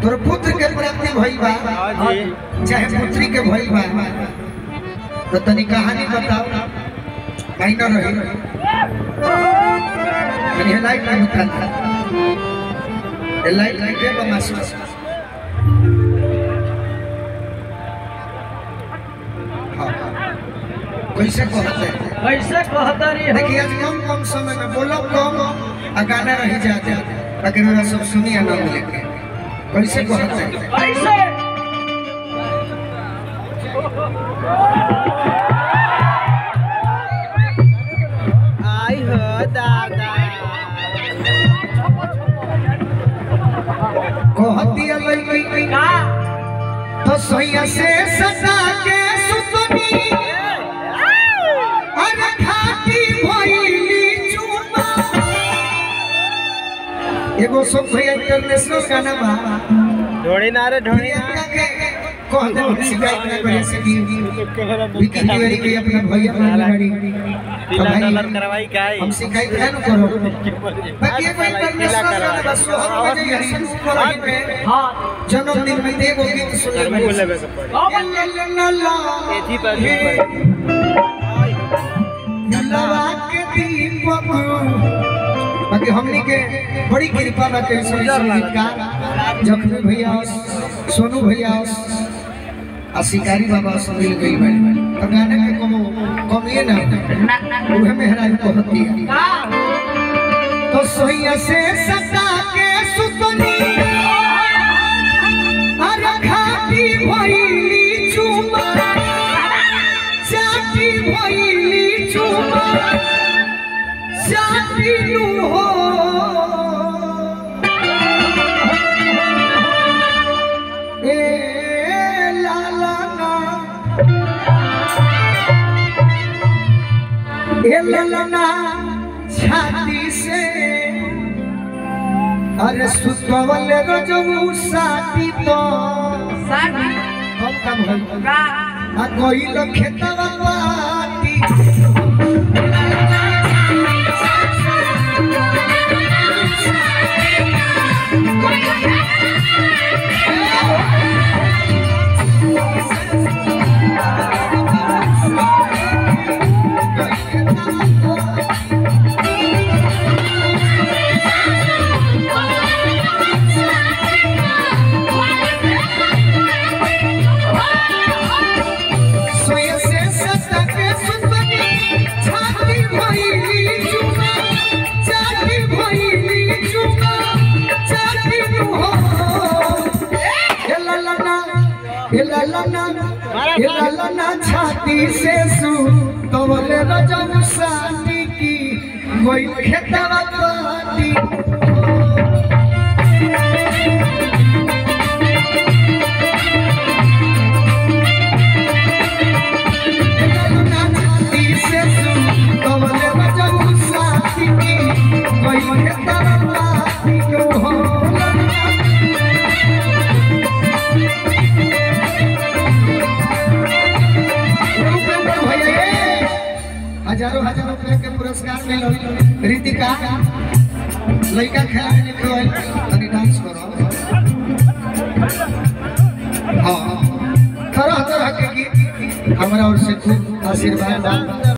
तोर पुत्र के प्राप्ति भइल बा हाँ जी चाहे पुत्री के भइल बा तो तनी कहानी बताओ कहीं ना रही तनी ये लाइट नहीं उठाता ये लाइट लाइट है बमास हाँ कैसे कहते हैं कैसे कहता रही देखिए आज कम कम समय में बोलो कम आ गाना रही जाते ताकि मेरा सब सुनिए ना मिले के कैसे कहते हैं कैसे आई हो दादा कहती है लड़की का तो सैया से सदा के सुतनी अरे खाती भइली चुमा एगो सब भैया इंटरनेशनल गाना बा ढोड़ी ना रे ढोड़ी ना प्रियंका के कहते हम शिकायत ना करे से की विकी तिवारी के अपना भैया बनाड़ी पीला डॉलर करवाई का हम शिकायत है ना करो बाकी एगो इंटरनेशनल गाना बा सोहर बजे हसन ऊपर ही पे हाँ जन्मदिन में एगो गीत सुनले बोले बड़ी बे सब अब एथी पर ऊपर लवा के दीपक बाकी हमनी के बड़ी कृपा बा के संगीत का जखमी भैया सोनू भैया आ शिकारी बाबा सब मिल गई बाड़ी तो गाने के कमो कमिए ना उहे मेहरा को होती है का तो सोइया से सदा के सुतनी अरे खाती भइली चुमा चाटी भइली चुमा चाटी नु हो ए लाला ना ए लाला ना छाती से अरे सुतवल रजऊ साथी तो साथी हम काम भइल का आ गइल खेतवा पाती सोया से सत्ता के सुतनी छाती भइली चुमा चाटी भइली चुमा चाटी नु हो ए ललना ए ललना ए ललना छाती से सु तवले रजब साथी की कोई खेतवा पाती ललना छाती से सु तवले रजब साथी की कोई खेतवा पाती हो उपेंद्र भैया ये हजारों हजारों रुपए के पुरस्कार मिलो रितिका लड़का खेला में निकल तनी डांस करो हाँ तरह तरह के गीत हमारा ओर से खूब आशीर्वाद बा